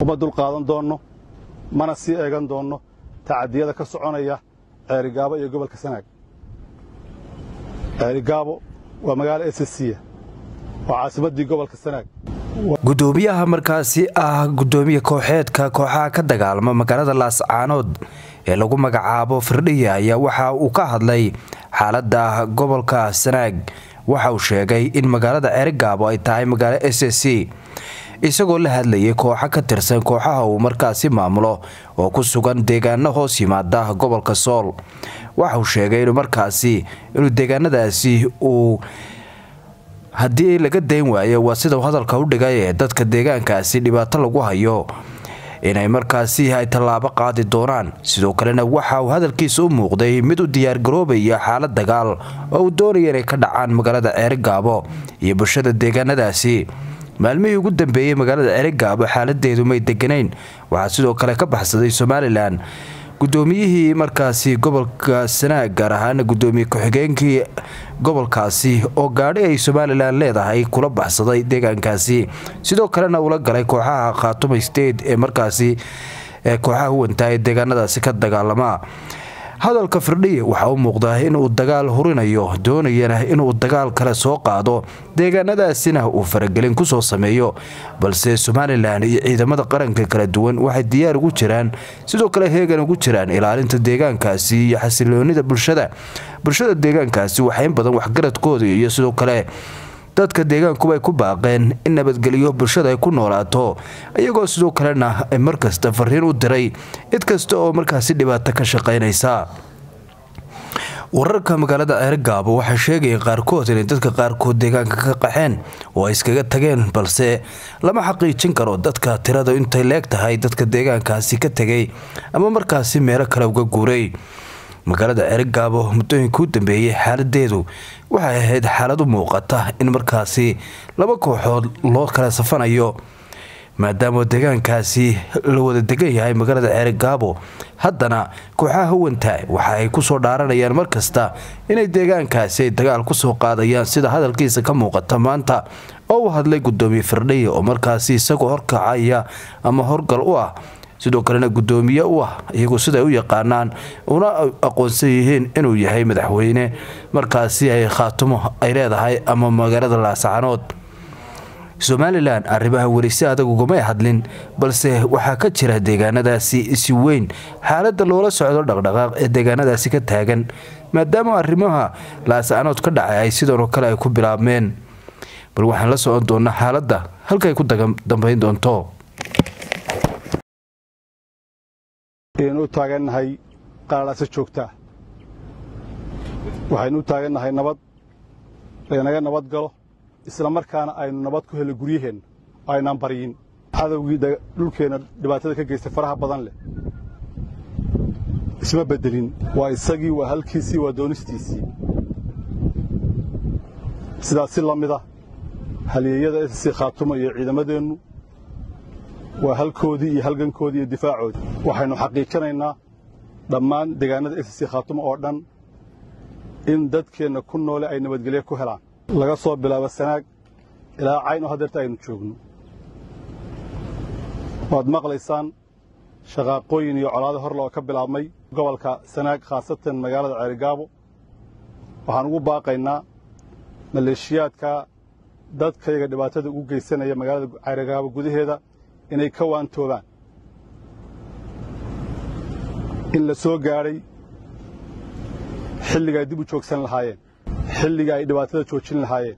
uma dulqaadan doonno mana sii eegan doonno tacadiyada ka soconaya ceerigaabo iyo gobolka sanaag ceerigaabo waa magaalo esasiya waa caasimaddii gobolka sanaag gudoomiyaha markaasi ah gudoomiye kooxeedka kooxaha ka dagaalama magaalada laascaanood ee lagu magacaabo firdhiya ayaa waxa uu ka hadlay xaalada gobolka sanaag waxa uu sheegay in magaalada ceerigaabo ay tahay magaalo s c isagoo la hadlayay kooxo ka tirsan kooxaha uu markaasi maamulo oo ku sugan deegaano hoos yimaada gobolka sool waxa uu sheegay inuu markaasi inuu deegaanadaasi uu haddii laga dayn waayo waa sidau hadalka u dhigay ee dadka deegaankaasi dhibaato lagu hayo inay markaasi ay tallaabo qaadi doonaan sidoo kalena waxa uu hadalkiisa u muuqday mid u diyaargaroobaya xaalad dagaal oo uu doonaya inay ka dhacaan magaalada ceerigaabo iyo bulshada deegaanadaasi maalmihii ugu dambeeyey magaalada ceerigaabo xaaladeedu may deganayn waxaa sidoo kale ka baxsaday somalilan gudoomiyihii markaasi gobolka sanaag gaar ahaana gudoomiye ku-xigeenkii gobolkaasi oo gaadhi ay somalilan leedahay kula baxsaday deegaankaasi sidoo kalena ula galay kooxaha khaatuma state ee markaasi kooxaha huwantaa ee deegaanadaasi ka dagaalama hadalka firdhi waxaa u muuqdaa inuu dagaal hurinayo doonayana inuu dagaal kale soo qaado deegaanadaasina uu faragelin kusoo sameeyo balse somalilan iyo ciidamada qaranka kala duwan waxay diyaar ugu jiraan sidoo kale heegan ugu jiraan ilaalinta deegaankaasi iyo xasiloonida bulshada bulshada deegaankaasi waxaa in badan waxgaradkooda iyo sidoo kale dadka deegaankuba ay ku baaqeen in nabadgelyo bulshada ay ku noolaato iyagoo sidoo kalena ay markasta fariin u diray cid kasta oo markaasi dhibaato ka shaqaynaysa wararka magaalada ceerigaabo waxay sheegayeen qaarkood inay dadka qaarkood deegaanka ka qaxeen oo ay iskaga tageen balse lama xaqiijin karo dadka tirada intay leeg tahay dadka deegaankaasi ka tegay ama markaasi meelo kale uga guuray magaalada ceerigaabo muddooyinka u dambeeyey xaaladeedu waxay ahayd xaalad u muuqata in markaasi laba kooxood loo kala safanayo maadaama deegaankaasi la wada degan yahay magaalada ceerigaabo haddana kooxaha huwanta waxa ay kusoo dhaaranayaan markasta inay deegaankaasi ay dagaal kusoo qaadayaan sida hadalkiisa ka muuqata maanta oo u hadlay gudoomiye firdhiya oo markaasi isagoo horkacaya ama horgal u ah sidoo kalena gudoomiye u ah iyagu siday u yaqaanaan una aqoonsan yihiin inuu yahay madaxweyne markaasi ay khaatumo ay leedahay ama magaalada laascaanood somalilan arrimaha weli si adag ugumay hadlin balse waxaa ka jira deegaanadaasi si weyn xaaladda loola socdo dhaqdhaqaaq ee deegaanadaasi ka taagan maadaama arrimaha laascaanood ka dhacay ay sidanoo kale ay ku bilaabmeen bal waxaan la socon doonaa xaaladda halkaay ku dambayn doonto aynu u taagannahay qaraadhase joogtaa waxaynu u taagannahay nabad laynaga nabad galo isla markaana aynu nabad ku helo guryaheenna aynaan baryin cadowgii dhulkeenna dhibaatada ka geystay faraha badan leh isma beddelin waa isagii waa halkiisii waa doonistiisii sidaas si la mida halyeeyada ss khaatumo iyo ciidamadeennu waa halkoodii iyo halgankoodii iyo difaacoodii waxaynu xaqiijinaynaa dhammaan deegaanada ss khaatumo oo dhan in dadkeenna ku noole ay nabadgelyo ku helaan laga soo bilaabo sanaag ilaa cayn oo haddeerta aynu joogno waad maqlaysaan shaqaaqooyin iyo colaado horle oo ka bilaabmay gobolka sanaag khaasatan magaalada ceerigaabo waxaan ugu baaqaynaa maleeshiyaadka dadkayga dhibaatada ugu geysanaya magaalada ceerigaabo gudaheeda inay ka waantoobaan in la soo gaadhay xilliga ay dib u joogsan lahaayeen xilliga ay dhibaatada joojin lahaayeen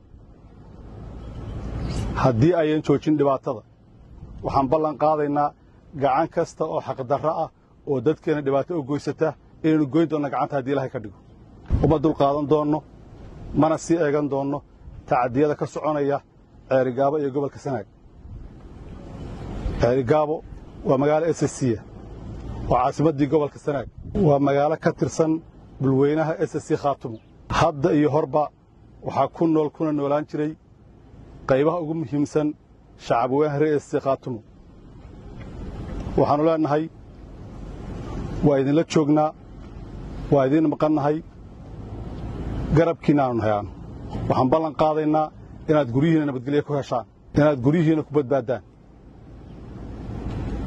haddii ayan joojin dhibaatada waxaan ballan qaadaynaa gacan kasta oo xaqdarro ah oo dadkeenna dhibaato u goysata inaynu goyn doonna gacanta haddii ilahay ka dhigo uma dulqaadan doonno mana sii eegan doonno tacadiyada ka soconaya ceerigaabo iyo gobolka sanaag ceerigaabo waa magaalo esasiya waa caasimaddii gobolka sanaag waa magaalo ka tirsan dhulweynaha ss khaatumo hadda iyo horba waxaa ku nool kuna noolaan jiray qaybaha ugu muhiimsan shacabweynaha reer ss khaatumo waxaannu leennahay waa idinla joognaa waa idiin maqannahay garabkiinna aanu nahayaano waxaan ballan qaadaynaa inaad guryihiinna nabadgelyo ku heshaan inaad guryihiinna ku badbaaddaan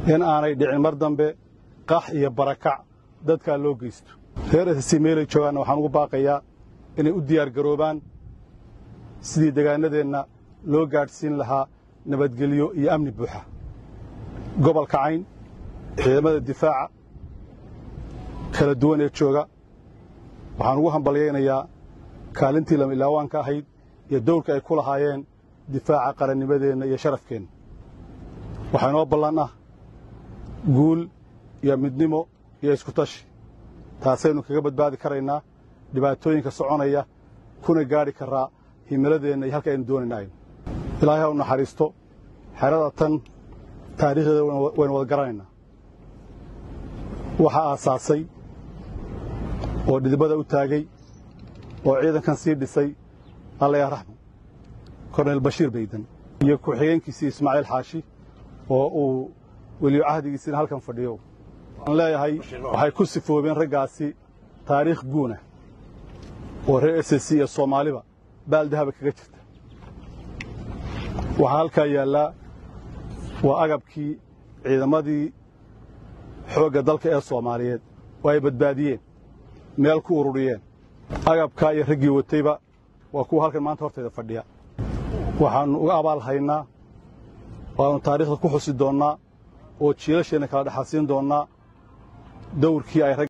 in aanay dhicin mar dambe qax iyo barakac dadkaa loo geysto reer ssc meelay joogaanna waxaan ugu baaqayaa inay u diyaargaroobaan sidii degaanadeenna loo gaadhsiin lahaa nabadgelyo iyo amni buuxa gobolka cayn ciidamada difaaca kala duwan ee jooga waxaan ugu hambalyaynayaa kaalintii lama ilaawaanka ahayd iyo dawrka ay ku lahaayeen difaaca qarannimadeenna iyo sharafkeenna waxaa inoo ballan ah guul iyo midnimo iyo iskutashi taasaynu kaga badbaadi karaynaa dhibaatooyinka soconaya kuna gaadhi karraa himiladeenna iyo halka aynu doonayna aynu ilaahay ha u naxariisto xerada tan taariikhdeeda waynu wada garanaynaa waxaa aasaasay oo dhidibada u taagay oo ciidankan sii dhisay alla yaa raxmo korneyl bashiir baydan iyo ku-xigeenkiisii ismaaciil xaashi oo uu weliyo cahdigiisina halkan fadhiyo waxaan leeyahay waxay ku sifoobeen raggaasi taariikh guuna oo reer s c iyo soomaaliba baaldahaba kaga jirta waxaa halkaa yaallaa waa agabkii ciidamadii xoogga dalka ee soomaaliyeed oo ay badbaadiyeen meel ku ururiyeen agabkaa iyo raggii watayba waa kuwa halkan maanta hortayda fadhiya waxaannu uga abaal haynaa waannu taariikhda ku xusi doonnaa oo jiilasheenna kala dhexalsiin doonnaa dawrkii ay